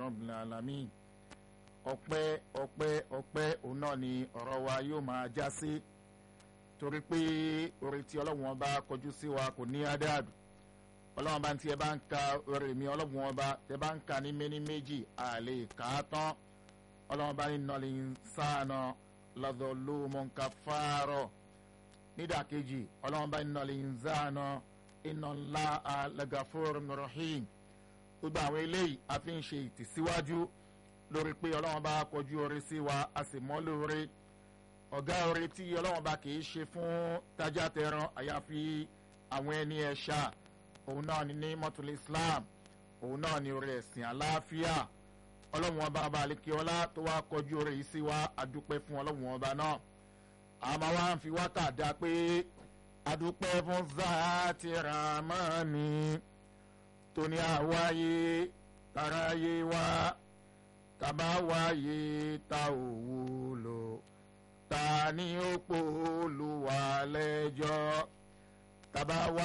rabbil alamin ọpẹ́ ọpẹ́ ọpẹ́ òun náà ni ọ̀rọ̀ wa yóò máa já sí torí pé orí tí ọlọ́run ọba kọjú sí wa kò ní adáàdù ọlọ́run ọba tí ẹ bá ń ka orí mi ọlọ́run ọba tẹ bá ń ka ní méní méjì àlè kà á tán ọlọ́run ọba ní nọlẹ̀ ń sáànà lọ́dọ̀ ló mọ̀ ń ka fáárọ̀ nídàkejì ọlọ́run ọba ní nọlẹ̀ ń sáànà iná ńlá alagafóró rahim gbogbo àwọn eléyìí a fi ń ṣe ìtìsíwájú lórí pé ọlọ́run bá kọjú orí sí wa a sì mọ́ lórí ọ̀gá orí tí ọlọ́run bá kì í ṣe fún tájà tẹran àyàfi àwọn ẹni ẹ̀ṣà òun náà ni ní mọ́tòlá islam òun náà ni orí ẹ̀sìn àlàáfíà ọlọ́run ọba ọba àlekíọ́lá tó wá kọjú orí yìí sí wa adúpẹ́ fún ọlọ́run ọba náà àmọ́ wá ń fi wákà dá pé adúpẹ́ fún zaati ramani tóní àwáyé taráyé wá tàbá wáyé ta ò wúlò ta ni ó pò olùwà lẹ́jọ́ tàbá wá.